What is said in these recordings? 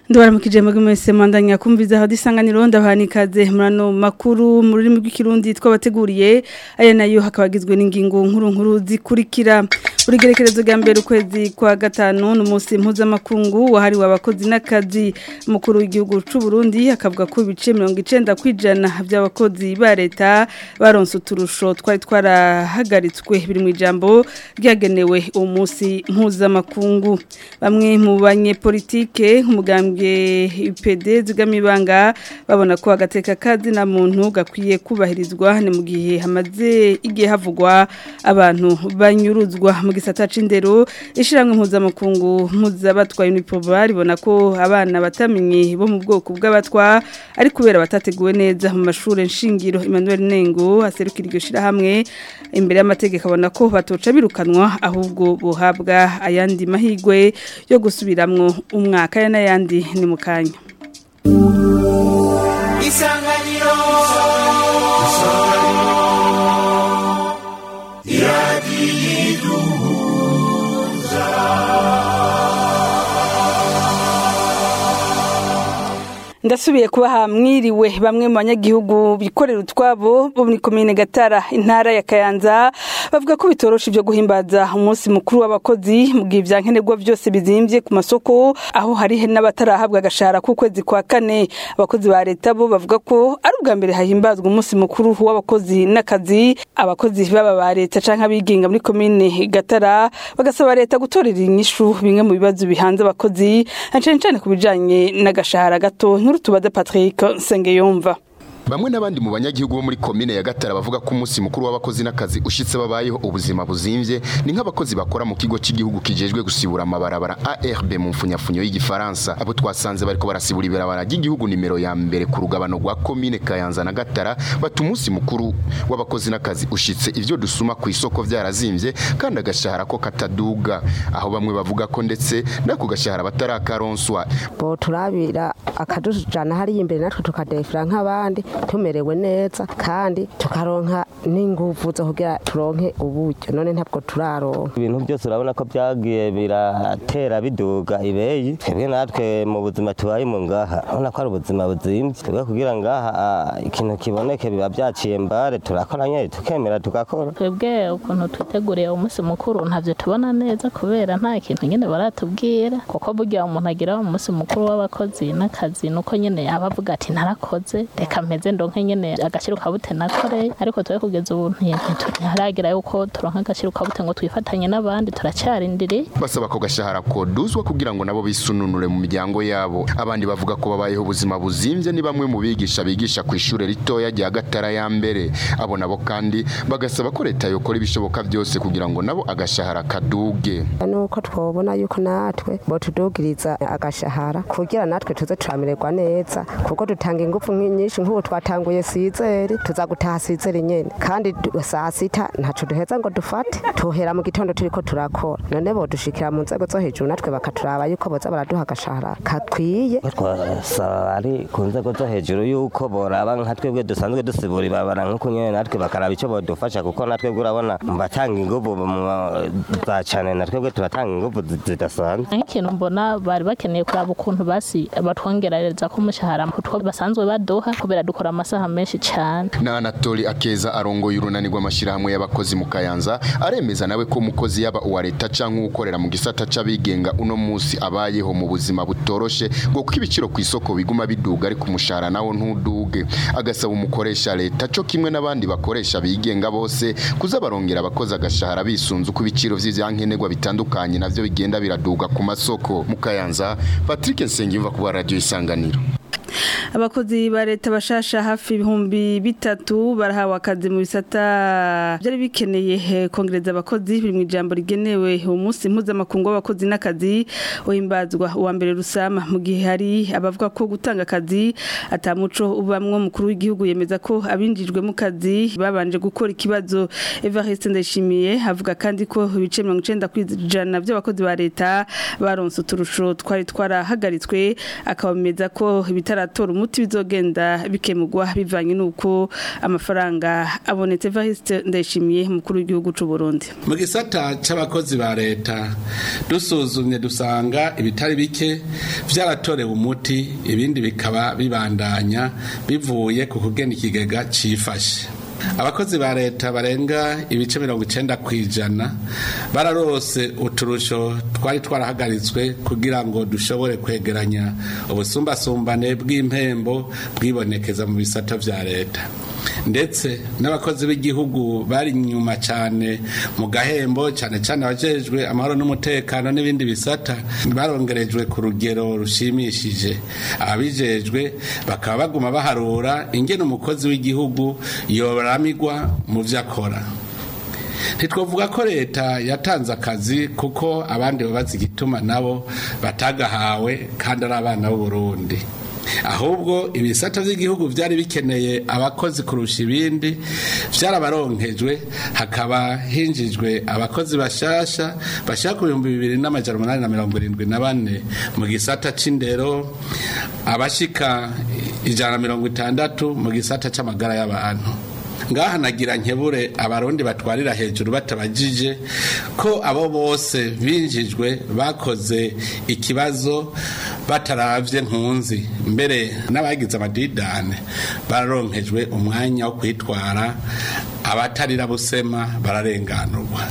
Ndabaramukije mwebwe mwese mwandanya kumviza aho disanganiro ndabanikaze murano makuru mu rurimi rw'ikirundi twabateguriye aya nayo hakabagizwe n'ingingo nkuru nkuru zikurikira buri gerekerezo rya mbere ukwezi kwa gatanu n'umunsi mpuzamakungu wahariwe abakozi n'akazi mukuru w'igihugu c'u Burundi akavuga ko ibice 90 kwijana by'abakozi ba leta baronse uturusho twari twarahagaritswe biri mu ijambo ryagenewe uwo munsi mpuzamakungu bamwe mu banyepolitike nk'umugambwe IPD zigamibanga babona ko agateka kazi na muntu gakwiye kubahirizwa ni mu gihe hamaze igihe havugwa abantu banyuruzwa mu gisata c'indero ishiramwe mpuzamakungu mpuzabatwa unipoba ribona ko abana batamenye bo mu bwoko bw'abatwa ari kubera batateguwe neza mu mashuri nshingiro Emmanuel Nengo aserukira iryo shirahamwe imbere y'amategeko abona ko batoca birukanwa ahubwo bohabwa ayandi mahigwe yo gusubiramwo umwaka ya n'ayandi ni mu kanya isanganiro ndasubiye kubaha mwiriwe bamwe mu banyagihugu bikorera utwabo bo muri komine gatara intara ya kayanza bavuga ko bitorosha ibyo guhimbaza umunsi mukuru w'abakozi mu gihe ibyankenerwa byose bizimbye ku masoko aho hari n'abatarahabwa agashahara k'ukwezi kwa kane abakozi ba leta bo bavuga ko ari ubwa mbere hahimbazwa umunsi mukuru w'abakozi n'akazi abakozi baba ba leta canke abigenga muri komine gatara bagasaba leta gutorera inyishu bimwe mu bibazo bihanze abakozi na cane cane ku bijanye n'agashahara gato nkuru tubaze Patrick Sengeyumva Bamwe n'abandi mu banyagihugu bo muri komine ya Gatara bavuga ko umunsi mukuru w'abakozi n'akazi ushitse babayeho ubuzima buzimvye ni nk'abakozi bakora mu kigo cy'igihugu kijejwe gusibura amabarabara ARB mu mfunyafunyo y'igifaransa abo twasanze bariko barasibura ibarabara ry'igihugu nimero ya mbere ku rugabano rwa komine Kayanza na Gatara bata umunsi mukuru w'abakozi n'akazi ushitse ivyo dusuma ku isoko vyarazimvye kandi agashahara ko kataduga aho bamwe bavuga ko ndetse nako gashahara batarakaronswa bo turabira akadujana hari imbere natwe tukadefira nk'abandi tumerewe neza kandi tukaronka n'inguvu zo kugira turonke uburyo none ntabwo turaronka ibintu byose urabona ko byagiye biratera biduga ibeyi twebwe natwe mu buzima tubayemo ngaha urabona ko ari ubuzima buzimbye twebwe kugira ngaha ah, ikintu kiboneke biba byaciye mbare turakora nyine tukemera tugakora twebwe ukuntu twiteguriye umunsi mukuru ntabyo tubona neza kubera nta kintu nyine baratubwira kuko burya umuntu agira umunsi mukuru w'abakozi n'akazi nuko nyine yaba avuga ati narakoze reka mpeze ndonke nyine agashira ukabute nakoreye ariko twe kugeza ubu ntiharagira yuko turonka agashira ukabute ngo twifatanye n'abandi turacyarindiriye basaba ko gashahara koduzwa kugira ngo nabo bisununure mu miryango yabo abandi bavuga ko babayeho ubuzima buzimvye ni bamwe mu bigisha bigisha ku ishure ritoya rya Gatara ya mbere abo nabo kandi bagasaba ko leta yokora ibishoboka byose kugira ngo nabo agashahara kaduge nuko twobona yuko natwe bo tudugiriza agashahara kugira natwe tuze turamererwa neza kuko dutanga ingufu nyinshi nk'ubu twatanguye sizeri tuza gutaha sizeri nyene kandi du- saa sita ntaco duheza ngo dufate tuhera mu gitondo turiko turakora none bo dushikira mu nzego zo hejuru natwe bakaturaba yuko boza baraduha agashahara kakwiye twasaba ari ku nzego zo hejuru yuko boraba nka twebwe dusanzwe dusibura ibabara nk'uko nyene natwe bakaraba icyo bodufasha kuko natwebwe urabona mu batanga inguvu mu za cane na twebwe turatanga inguvu zi- zidasanzwe nk'ikintu mbona bari bakeneye kuraba ukuntu basi batwongerereza ko umushahara kutwo basanzwe baduha kubera dukora amasaha menshi cyane na Anatoli Akeza arongoye urunani rw'amashirahamwe y'abakozi mu Kayanza aremeza nawe ko umukozi yaba uwa leta canke ukorera mu gisata c'abigenga uno musi abayeho mu buzima butoroshe ngo kuko ibiciro ku isoko biguma biduga ariko umushahara nawo ntuduge agasaba umukoresha leta co kimwe n'abandi bakoresha bigenga bose kuza barongera abakozi agashahara bisunze uko ibiciro vy'ivyankenerwa bitandukanye navyo bigenda biraduga ku masoko mu Kayanza Patrick Nsengiyumva ku radio isanganiro abakozi ba leta bashasha hafi ibihumbi bitatu barahawe akazi mu bisata byari bikeneye eh, kongereza abakozi biri mu ijambo rigenewe umunsi mpuzamakungu w'abakozi n'akazi uhimbazwa uwa mbere rusama mu gihe hari abavuga ko gutanga akazi atamuco ubamwo mukuru w'igihugu yemeza ko abinjijwe mu kazi babanje gukora ikibazo Evariste Ndayishimiye avuga kandi ko ibice 90 kwijana by'abakozi ba leta baronse uturusho twari twarahagaritswe akabameza ko ibitara bitaratora umuti bizogenda bikemurwa bivanye n'uko amafaranga abonetse Evariste Ndayishimiye umukuru w'igihugu c'u Burundi mu gisata c'abakozi ba leta dusuzumye dusanga ibitari bike vyaratorewe umuti ibindi bikaba bibandanya bivuye ku kugena ikigega cifashe abakozi ba leta barenga ibice mirongo icenda ku ijana bararose uturusho twari twarahagaritswe kugira ngo dushobore kwegeranya ubusumbasumbane bw'impembo bwibonekeza mu bisata vya leta ndetse n'abakozi b'igihugu bari inyuma cyane mu gahembo cyane cyane abajejwe amahoro n'umutekano n'ibindi bisata barongerejwe ku rugero rushimishije ababijejwe bakaba baguma baharura ingene umukozi w'igihugu yoramigwa mu vyo akora ntitwavuga ko leta yatanze akazi kuko abandi babaza igituma nabo batagahawe kandi ari abana b'uburundi ahubwo ibisata by'igihugu byari bikeneye abakozi kurusha ibindi byarabaronkejwe hakaba hinjijwe abakozi bashasha bashaka ku bihumbi bibiri n'amajana umunani na mirongo irindwi na bane mu gisata c'indero abashika ijana na mirongo itandatu mu gisata c'amagara y'abantu ngaha nagira nkebure abarundi batwarira hejuru batabajije ko abo bose binjijwe bakoze ikibazo bataravye nkunzi mbere n'abagize amadidane bararonkejwe umwanya wo kwitwara abatarira busema bararenganurwa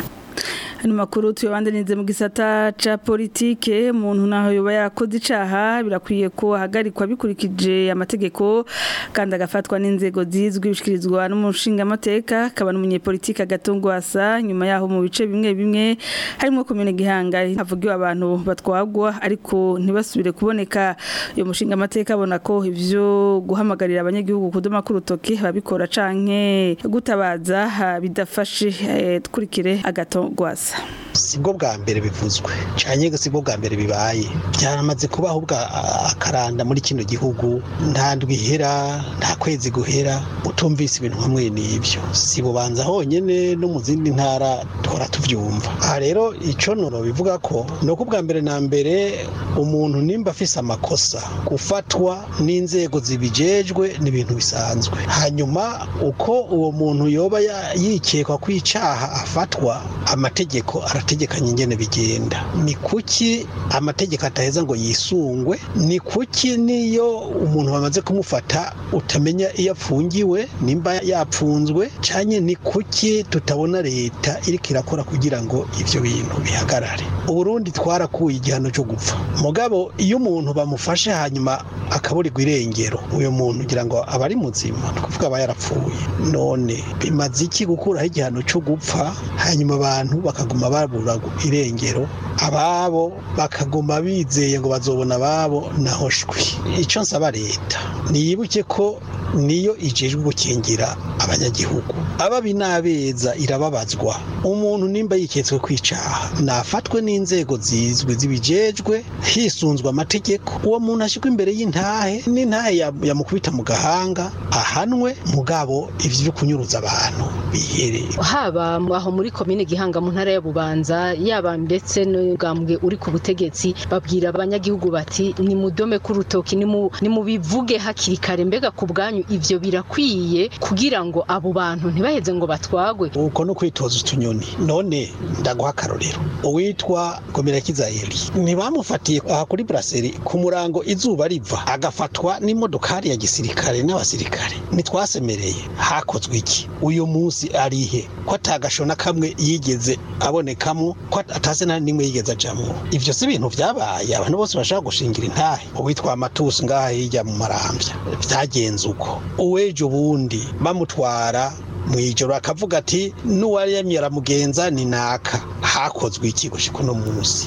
Hano makuru tuyabandanize mu gisata ca politike umuntu naho yoba yakoze icaha birakwiye ko ahagarikwa bikurikije amategeko kandi agafatwa n'inzego zizwi bishikirizwa n'umushinga amateka akaba n'umunyepolitike agatungwasa nyuma yaho mu bice bimwe bimwe harimo komine gihanga havugiwe abantu batwagwa ariko ntibasubire kuboneka uyu mushinga amateka abona ko ivyo guhamagarira abanyagihugu kudoma ku rutoki babikora canke gutabaza bidafashe eh, twurikire agatongwasa sibwo bwa mbere bivuzwe cyane sibwo bwa mbere bibaye byaramaze kubaho bwa akaranda muri kino gihugu nta ndwi ihera nta kwezi guhera utumvise ibintu hamwe n'ibyo si bubanza honyine no mu zindi ntara duhora tubyumva aha rero icyo noro bivuga ko ni uko bwa mbere na mbere umuntu nimba afise amakosa gufatwa n'inzego zibijejwe ni ibintu bisanzwe hanyuma uko uwo muntu yoba yikekwa ko icyaha afatwa amategeko arategekanye ingene bigenda ni kuki amategeko ataheza ngo yisungwe ni kuki niyo umuntu bamaze kumufata utamenya iyo apfungiwe nimba yapfunzwe cyane ni kuki tutabona leta iriko irakora kugira ngo ivyo bintu bihagarare uburundi twarakuye igihano cyo gupfa mugabo iyo umuntu bamufashe hanyuma akaburirwa irengero uyu muntu ugira ngo aba ari muzima ni ukuvuga aba yarapfuye none bimaze iki gukuraho igihano cyo gupfa hanyuma abantu bakaguma babura irengero ababo bakaguma bizeye ngo bazobona ababo naho shwi icyo nsaba leta niyibuke ko niyo ijejwe gukingira abanyagihugu ababi n'abeza irababazwa umuntu nimba yiketswe kwicaha nafatwe n'inzego zizwi zibijejwe hisunzwe amategeko uwo muntu ashyirwa imbere y'intahe n'intahe yamukubita mu gahanga ahanwe mugabo ivyo byo kunyuruza abantu bihereye haba aho muri komine gihanga mu ntara ya bubanza yaba ndetse n'ubwambwe uri ku butegetsi babwira abanyagihugu bati ni mudome k'urutoki ni mubivuge hakiri kare mbega ku bwanyu ivyo birakwiye kugira ngo abo bantu ntibaheze ngo batwagwe uko no kwitoza utunyoni none ndaguha akarorero uwitwa gomerakiza eli ntibamufatiye aha kuri braseri ku murango izuba riva agafatwa n'imodokari ya gisirikare n'abasirikare ntitwasemereye hakozwe iki uyu munsi arihe ko atagashona kamwe yigeze abonekamo ko atase nta nimwe yigeze ajamwo ivyo si ibintu vyabaye abantu bose bashaka gushingira intahe uwitwa amatusi ngaha hirya mu marambya vyagenze uko uwejo bundi bamutwara mu ijoro akavuga ati n'uwaremye aramugenza ni naka hakozwe iki gushika uno munsi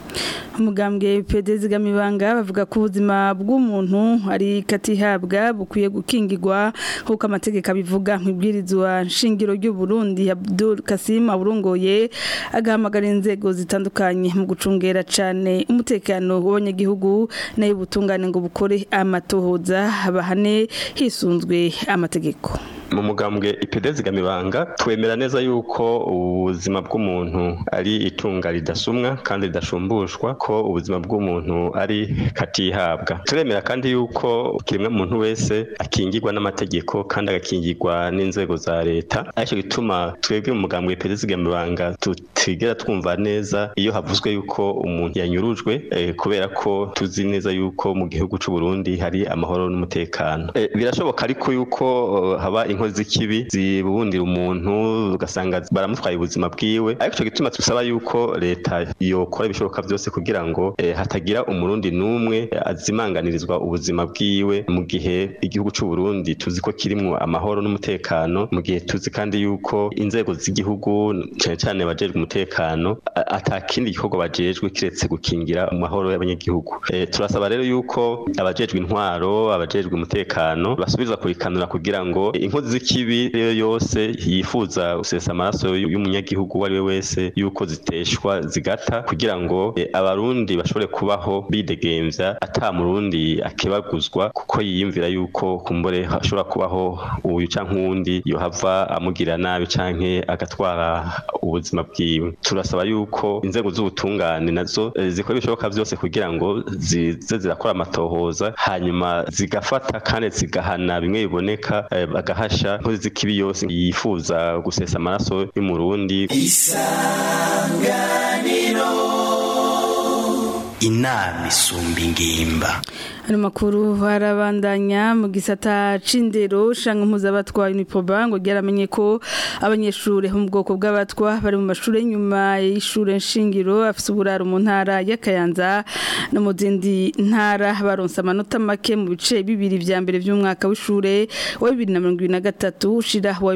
umugambwe pedezi gamibanga bavuga ko ubuzima bw'umuntu ari katihabwa bukwiye gukingirwa nk'uko amategeko abivuga nk'ibwirizwa nshingiro ry'u Burundi Abdul Kasim aburongoye agahamagara inzego zitandukanye mu gucungera cyane umutekano w'abanyagihugu nayo ubutungane ngo bukore amatohoza bahane hisunzwe amategeko mu mugambwe ipedezi gamibanga twemera neza yuko ubuzima bw'umuntu ari itunga ridasumwa kandi ridashumbushwa ko ubuzima bw'umuntu ari katihabwa turemera kandi yuko kiremwa muntu wese akingirwa n'amategeko kandi agakingirwa n'inzego za leta aricyo gituma twebwe mu mugambwe ipedezi gamibanga tutigera twumva neza iyo havuzwe yuko umuntu yanyurujwe eh, kubera ko tuzi neza yuko mu gihugu c'u Burundi hari amahoro n'umutekano eh, birashoboka ariko yuko uh, haba inkozi z'ikibi zibundira umuntu ugasanga baramutwaye ubuzima bwiwe ariko ico gituma tusaba yuko leta yokora ibishoboka byose kugira ngo eh, hatagira umurundi n'umwe eh, azimanganirizwa ubuzima bwiwe mu gihe igihugu c'u Burundi tuzi ko kirimwo amahoro n'umutekano mu gihe tuzi kandi yuko inzego z'igihugu cyane cyane bajejwe umutekano a- atakindi gikorwa bajejwe kiretse gukingira amahoro y'abanyagihugu eh, turasaba rero yuko abajejwe intwaro abajejwe umutekano basubizwa kurikanura kugira ngo inkozi z'ikibi rero yose yifuza gusesa amaraso y'umunyagihugu uwo ari we wese yuko ziteshwa zigata kugira ngo eh, abarundi bashobore kubaho bidegemvya ata murundi akebaguzwa kuko yiyumvira yuko kumbure hashobora kubaho uyu canke uwundi yohava amugirira nabi canke agatwara ubuzima bwiwe turasaba yuko inzego z'ubutungane nazo eh, zikora ibishoboka byose kugira ngo zize zirakora amatohoza hanyuma zigafata kandi zigahana bimwe biboneka eh, bagahasha inkozi z'ikibi yose yifuza gusesa amaraso y'umurundi inama isumba ingimba Ano makuru barabandanya mu gisata c'indero shanga mpuzabatwa Uniproba ngo ryaramenye ko abanyeshure bo mu bwoko bw'abatwa bari mu mashure nyuma y'ishure nshingiro afise uburaro mu ntara ya Kayanza no mu zindi ntara baronse amanota make mu bice bibiri vya mbere vy'umwaka w'ishure wa 2023 ushira wa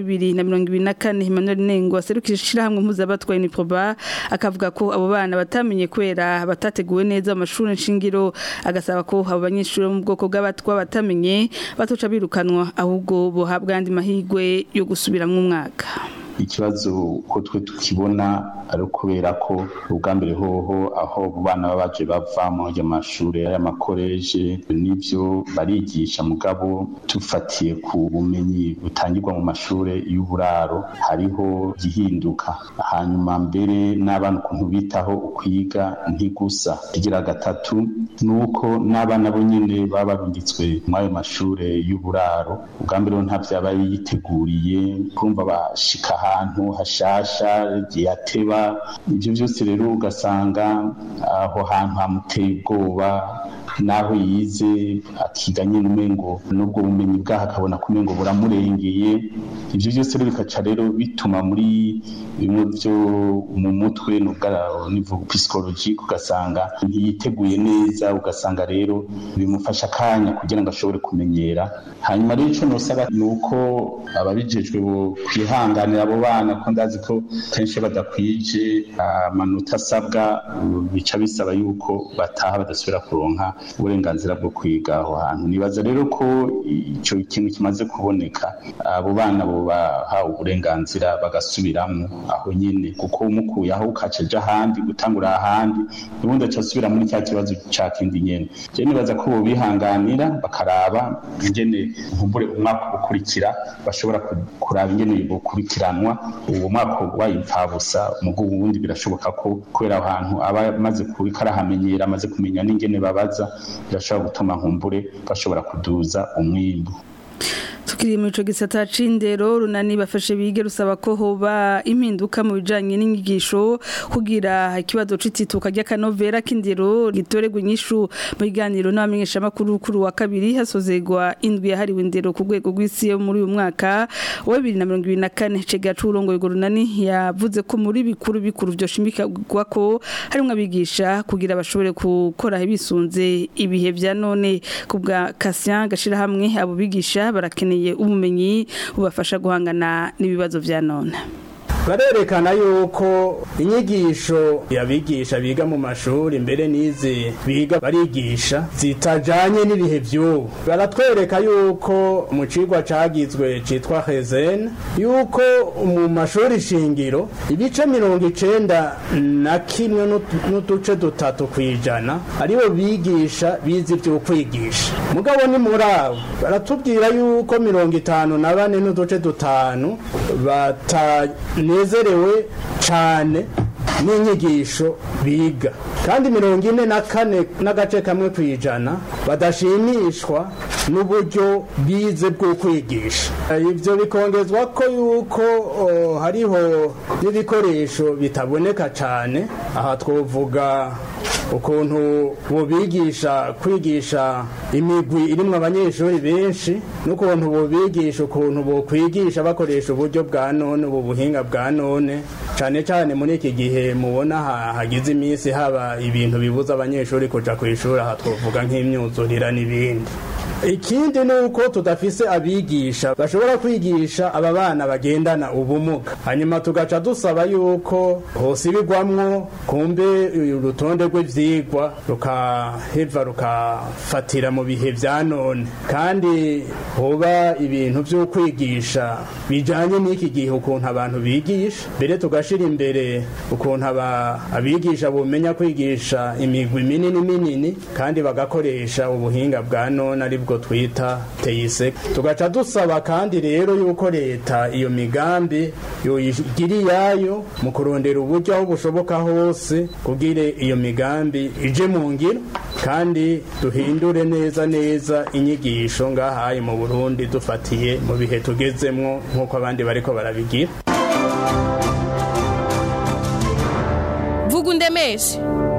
2024 Emmanuel Nengo aserukije ishirahamwe mpuzabatwa Uniproba akavuga ko abo bana batamenye kwera batateguwe neza amashure nshingiro agasaba ko abo banyeshure bo mu bwoko bw'abatwa batamenye batoca birukanwa ahubwo bohabwa andi mahigwe yo gusubiramwo umwaka ikibazo ko twe tukibona ari ukubera ko ubwa mbere hoho aho abo bana baba baje bava mu ayo mashuri y'amakoreje n'ibyo barigisha mugabo tufatiye ku bumenyi butangirwa mu mashuri y'uburaro hariho gihinduka hanyuma mbere n'abana ukuntu bitaho ukwiga ntigusa kigira gatatu ni uko n'abana bo nyine baba barungitswe muri ayo mashuri y'uburaro ubwa mbere ho nta byaba yiteguriye kumva bashika ahantu hashasha yateba ibyo byose rero ugasanga aho hantu hamuteye ubwoba naho yize akiga nyine umengo n'ubwo bumenyi bwaho akabona ko umengo buramurengeye ibyo byose rero bikaca rero bituma muri bimwe byo mu mutwe nivuga psychologique ugasanga ntiyiteguye neza ugasanga rero bimufasha akanya kugira ngo ashobore kumenyera hanyuma rero icyo nosaba ni uko ababijejwe bo kwihanganira abo bana ko ndazi ko kenshi badakwije amanota asabwa bica bisaba yuko bataha badasubira kuronka uburenganzira bwo kwiga aho hantu nibaza rero ko icyo kintu kimaze kuboneka abo bana bo bahawe uburenganzira bagasubiramo aho nyine kuko umukuye aho ukaceje ahandi gutangura ahandi ubundi acasubira muri cya kibazo cya kindi nyene je nibaza ko bo bihanganira bakaraba ingene nkumbure umwaka ukurikira bashobora kuraba ingene bukurikiranwa uwo mwaka wayipfabusa mugo ubundi birashoboka ko kubera aho hantu aba amaze kubika arahamenyera amaze kumenya n'ingene babaza birashobora gutuma nkumbure bashobora kuduza umwimbu tukiri mu ico gisata c'indero runani bafashe bige rusaba ko hoba impinduka mu bijanye n'inyigisho kugira ikibazo c'itituka ry'akanovera k'indero gitorerwa inyishu mu biganiro n'abamenyesha makuru kuri wa kabiri hasozegwa indwi yahariwe indero ku rwego rw'isi yo muri uyu mwaka wa 2024 cega c'urongoye urwo runani yavuze ko muri bikuru bikuru vyoshimikirwa ko harimwo abigisha kugira bashobore gukora bisunze ibihe vya none kubwa Cassien gashira hamwe abo bigisha barakeneye ubumenyi bubafasha guhangana n'ibibazo vya none barerekana yuko inyigisho yabigisha biga mu mashuri mbere n'izi biga barigisha zitajanye n'ibihe vy'ubu baratwereka yuko mu cigwa cagizwe citwa hezene yuko mu mashuri shingiro ibice mirongo icenda na kimwe n'utu- n'uduce dutatu kwijana aribo bigisha bize ivyo kwigisha mugabo ni muri abo baratubwira yuko mirongo itanu na bane n'uduce dutanu batanezerewe cane n'inyigisho biga kandi mirongo ine na kane n'agace kamwe ku ijana badashimishwa n'uburyo bize bwo kwigisha ibyo bikongezwa ko yuko o, hariho n'ibikoresho bitaboneka cyane aha twavuga ukuntu bubigisha kwigisha imigwi irimwo abanyeshuri benshi n'ukuntu bubigisha ukuntu bokwigisha bakoresha uburyo bwa none ubu buhinga bwa none cyane cyane muri iki gihe mubona ha- hagize iminsi haba ibintu bibuza abanyeshuri kuja ku ishuri aha twavuga nk'imyuzurira n'ibindi ikindi ni uko tudafise abigisha bashobora kwigisha aba bana bagendana ubumuga hanyuma tugaca dusaba yuko hosibigwamwo kumbe urutonde rw'ivyigwa rukaheva rukafatira mu bihe vya none kandi hoba ibintu vyo kwigisha bijanye n'iki gihe ukuntu abantu bigisha mbere tugashira imbere ukuntu aba- abigisha bomenya kwigisha imigwi minini minini kandi bagakoresha ubuhinga bwa none aribwo twita teyise tugaca dusaba kandi rero yuko leta iyo migambi yoyigira iyayo mu kurondera uburyo aho bushoboka hose kugira iyo migambi ije mu ngiro kandi duhindure neza neza inyigisho ngahaye mu burundi dufatiye mu bihe tugezemwo nk'uko abandi bariko barabigira vuga undemeshe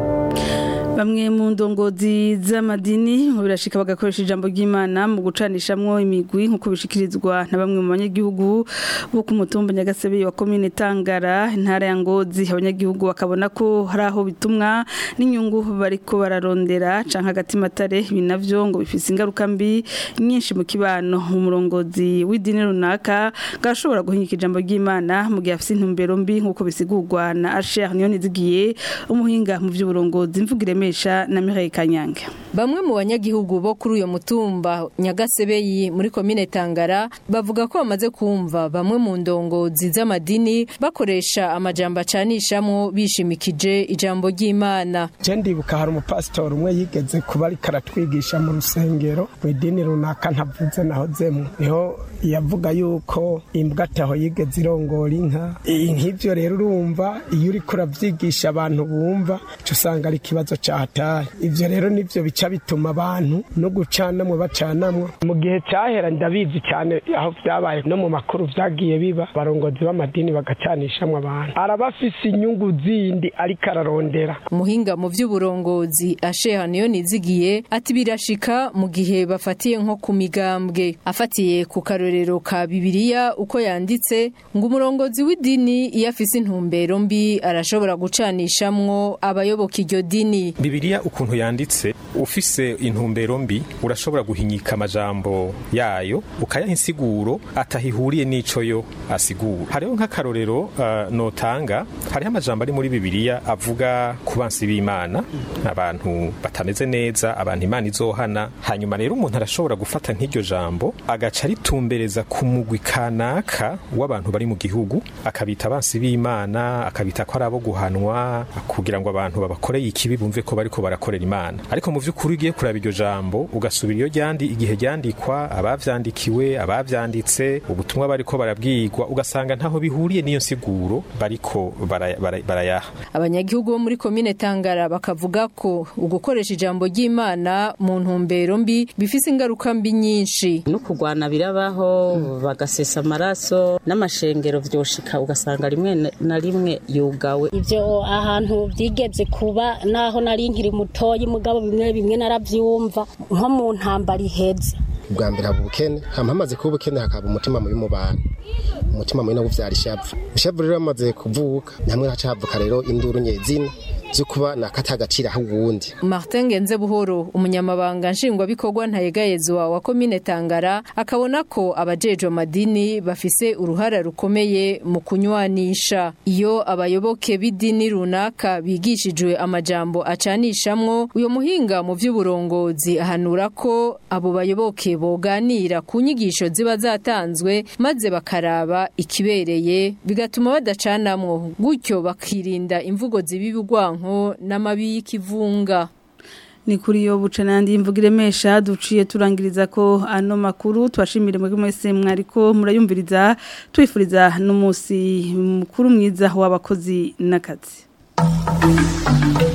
Bamwe mu ndongozi z'amadini birashika bagakoresha ijambo ry'Imana mu gucanishamwo imigwi nkuko bishikirizwa na bamwe mu banyagihugu bo ku mutumba Nyagasebe wa commune Tangara intara ya Ngozi abanyagihugu bakabona ko hari aho bitumwa n'inyungu bariko bararondera canka hagati matare binavyo ngo bifise ingaruka mbi nyinshi mu kibano mu murongozi w'idini runaka gashobora guhinyika ijambo ry'Imana mu gihe afise intumbero mbi nkuko bisigurwa na Asher Niyonizigiye umuhinga mu by'uburongozi mvugire mesha na Mireille Kanyange Bamwe mu banyagihugu bo kuri uyo mutumba Nyagasebeyi muri komine Tangara bavuga ko bamaze kumva bamwe mu ndongozi z'amadini bakoresha amajambo acanishamwo bishimikije ijambo ry'Imana. je ndibuka hari umupasitori umwe yigeze kuba ariko aratwigisha mu rusengero mu idini runaka ntavuze nahozemwo niho yavuga yuko imbwa ataho yigeze irongora inka I- nk'ivyo rero urumva iyo uriko uravyigisha abantu bumva uca usanga ari ikibazo cahataye ivyo rero nivyo bica bituma abantu no gucanamwo bacanamwo mu gihe cahera ndabizi cyane aho vyabaye no mu makuru vyagiye biba abarongozi b'amadini bagacanishamwo abantu araba afise inyungu zindi ariko ararondera Umuhinga mu vy'uburongozi Asheha niyo nizigiye ati birashika mu gihe bafatiye nko ku migambwe afatiye ku karorero ka Bibiliya uko yanditse ngo umurongozi w'idini iyo afise intumbero mbi arashobora gucanishamwo abayoboka iryo dini Bibiliya ukuntu yanditse ufise intumbero mbi urashobora guhinyika amajambo yayo ukayaha insiguro atahihuriye n'ico yo asigura hariho nk'akarorero uh, notanga hariho amajambo ari muri Bibiliya avuga ku bansi b'Imana abantu batameze neza abantu Imana izohana hanyuma rero umuntu arashobora gufata nk'iryo jambo agaca ritumbereza ku mugwi kanaka w'abantu bari mu gihugu akabita abansi b'Imana akabita ko ari abo guhanwa kugira ngo abantu babakoreye ikibi bumve ko bariko barakorera Imana ariko mu vy'ukuri ugiye kuraba iryo jambo ugasubira iyo ryandi igihe ryandikwa abavyandikiwe abavyanditse ubutumwa bariko barabwirwa ugasanga ntaho bihuriye n'iyo nsiguro bariko baraya- baraya- barayaha abanyagihugu bo muri komine Tangara bakavuga ko ugukoresha ijambo ry'Imana mu ntumbero mbi bifise ingaruka mbi nyinshi no kurwana birabaho bagasesa amaraso n'amashengero vyoshika ugasanga rimwe na rimwe yugawe ivyo ahantu byigeze kuba naho nari nkiri mutoyi mugabo bimwe bimwe naravyumva nko mu ntambara iheze ubwa mbere haba ubukene hama hamaze kuba ubukene hakaba umutima mubi mu bantu umutima mubi no kuvyara ishavu ishavu rero hamaze kuvuka namwe haca havuka rero induru nyezina zo kuba nakatagacira uwundi Martin Genze Buhoro umunyamabanga nshingwabikorwa ntayegayezwa wa komine Tangara akabona ko abajejwe amadini bafise uruhara rukomeye mu kunywanisha iyo abayoboke b'idini runaka bigishijwe amajambo acanishamwo uyo muhinga mu vy'uburongozi ahanura ko abo bayoboke boganira ku nyigisho ziba zatanzwe maze bakaraba ikibereye bigatuma badacanamwo gutyo bakirinda imvugo zibibugwanko n'amabi y'ikivunga ni kuri yo buca nandi imvuga iremesha duciye turangiriza ko ano makuru twashimire mwebwe mwese mwariko murayumviriza twifuriza n'umunsi mukuru mwiza w'abakozi n'akazi